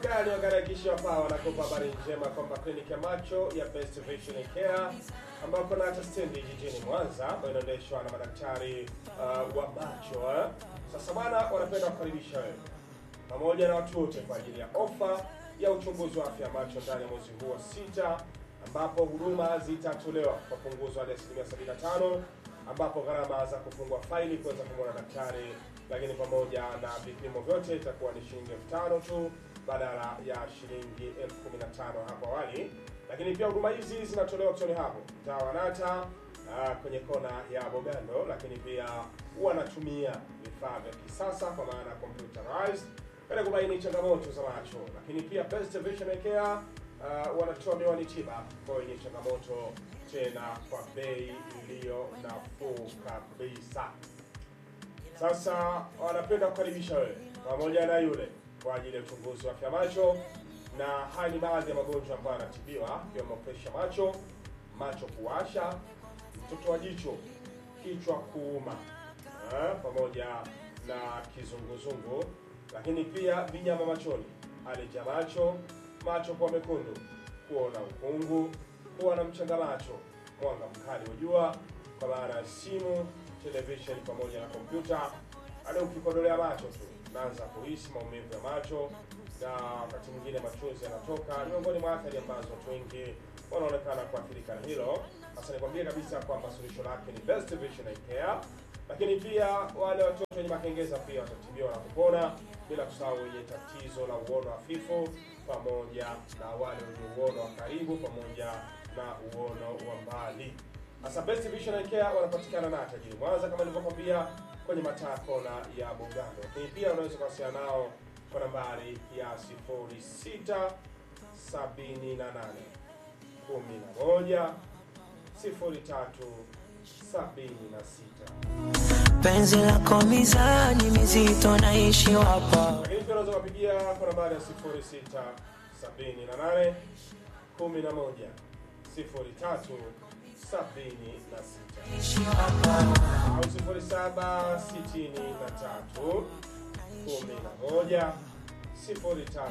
Care ni wakaribisha hapa wanakupa habari njema kwamba kliniki ya macho ya Best Vision Care ambayo kuna hata stendi jijini Mwanza ambayo inaendeshwa na madaktari uh, wa macho eh. Sasa bwana, wanapenda kukaribisha wewe pamoja na watu wote kwa ajili ya ofa ya uchunguzi wa afya ya macho ndani ya mwezi huu wa sita, ambapo huduma zitatolewa kwa punguzo hadi asilimia 75, ambapo gharama za kufungua faili kuweza kumwona daktari, lakini pamoja na vipimo vyote itakuwa ni shilingi elfu tano tu badala ya shilingi elfu kumi na tano hapo awali. Lakini pia huduma hizi zinatolewa kutoka hapo mtaa wa Nata ah, kwenye kona ya Bogando, lakini pia wanatumia vifaa vya kisasa kwa maana computerized katika kubaini changamoto za macho, lakini pia Best Vision Care uh, wanatoa miwani tiba kwa wenye changamoto tena kwa bei iliyo nafuu kabisa. Sasa wanapenda kukaribisha wewe pamoja na yule kwa ajili ya uchunguzi wa afya macho, na haya ni baadhi ya magonjwa ambayo yanatibiwa ikiwemo presha macho, macho kuwasha, mtoto wa jicho, kichwa kuuma eh, pamoja na kizunguzungu, lakini pia vinyama machoni, aleja macho, macho kuwa mekundu, kuona ukungu, kuwa na mchanga macho, mwanga mkali wa jua kwa maana ya simu, television pamoja na kompyuta, hadi ukikodolea macho tu naanza kuhisi maumivu ya macho na wakati mwingine machozi yanatoka. Ni miongoni mwa athari ambazo watu wengi wanaonekana kuathirika na hilo. Sasa nikwambie kabisa kwamba suluhisho lake ni Best Vision Eye Care, lakini pia wale watoto wenye makengeza pia watatibiwa na kupona, bila kusahau wenye tatizo la uono hafifu pamoja na wale wenye uono wa karibu pamoja na uono wa mbali. Sasa Best Vision Eye Care wanapatikana na tajiri Mwanza kama nilivyokwambia kwenye mataa kona ya Bugando, lakini pia unaweza kuwasiliana nao kwa nambari ya 06 78 11 03 76. penzi lako mizani mizito naishi wapa Lakini pia unaweza kupigia kwa nambari ya 06 78 11 03 76 au 07 63 11 03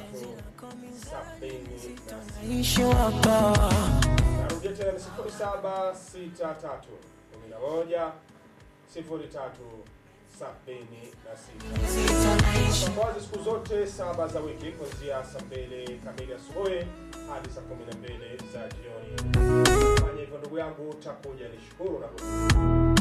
76. naishi wapa Narudia tena ni 07 63 11 03 76. Wazi siku zote saba za wiki kuanzia saa mbili kamili asubuhi hadi saa kumi na mbili za jioni. Fanya hivyo ndugu yangu, utakuja nishukuru na